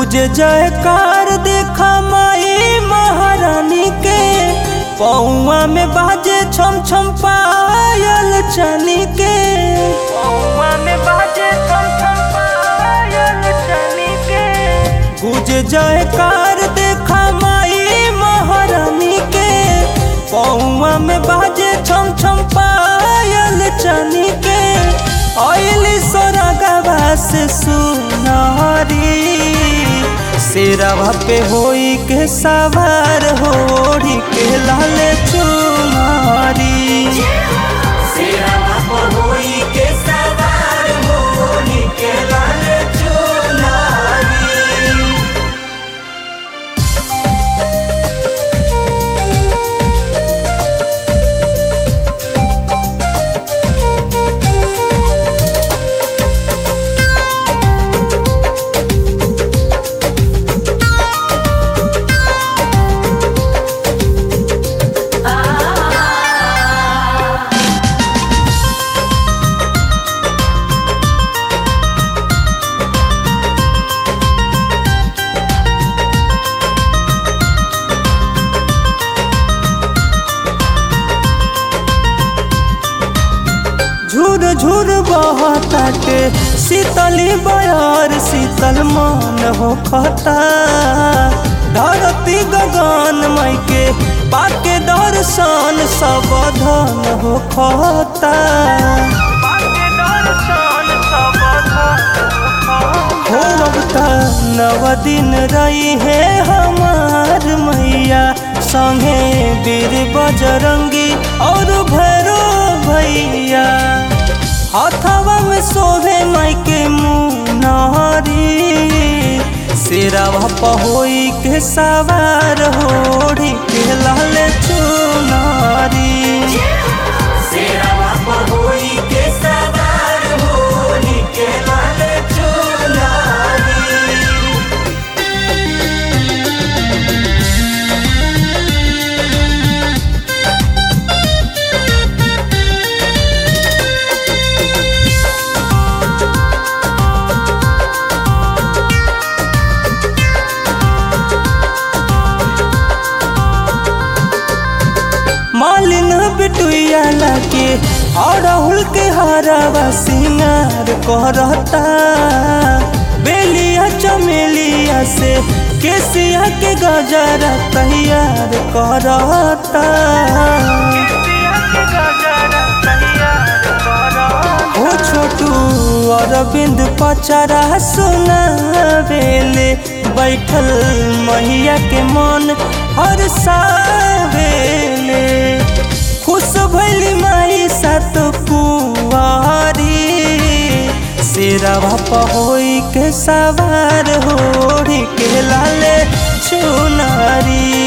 गुज जयकार देखा माई महारानी के पौआ में बाजे छम छम पायल चनी के पौआ में बाजे छम छम पायल चनी के गुज जयकार देखा माई महारानी के पौआ में बाजे छम छम पायल चनी के ऑयली सोरगवा से सुनारी शेरवा पे होई के सवार होड़ी के लाल चुमारी शेरवा पर होई के सवार होली के लाल चुनारी झुर झुर बहताटे शीतली बयार शीतल मन हो खता धरती गगन मायके पाके दर्शन सब धन हो खता हो अब त नव दिन रही है हमार मैया संगे वीर बजरंगी और भैरो भैया हथवा में सोहे माई के मुनारी शेरवा पहोई के सवार होड़ी के लाल चुनारी शेरवा पर होई के सवार होली के लाल चुनारी मालिन बिटुया लागे अड़हुल के हरावा सिंगार करता बेलिया चमेलिया से केसिया के गजरा तैयार करता हो छोटू अरविंद पचरा सुना बेले बैठल मैया के मन हर सावेले खुश भैली माई सत कुआरी शेरवा पहोई के सवार होड़ी के लाले चुनारी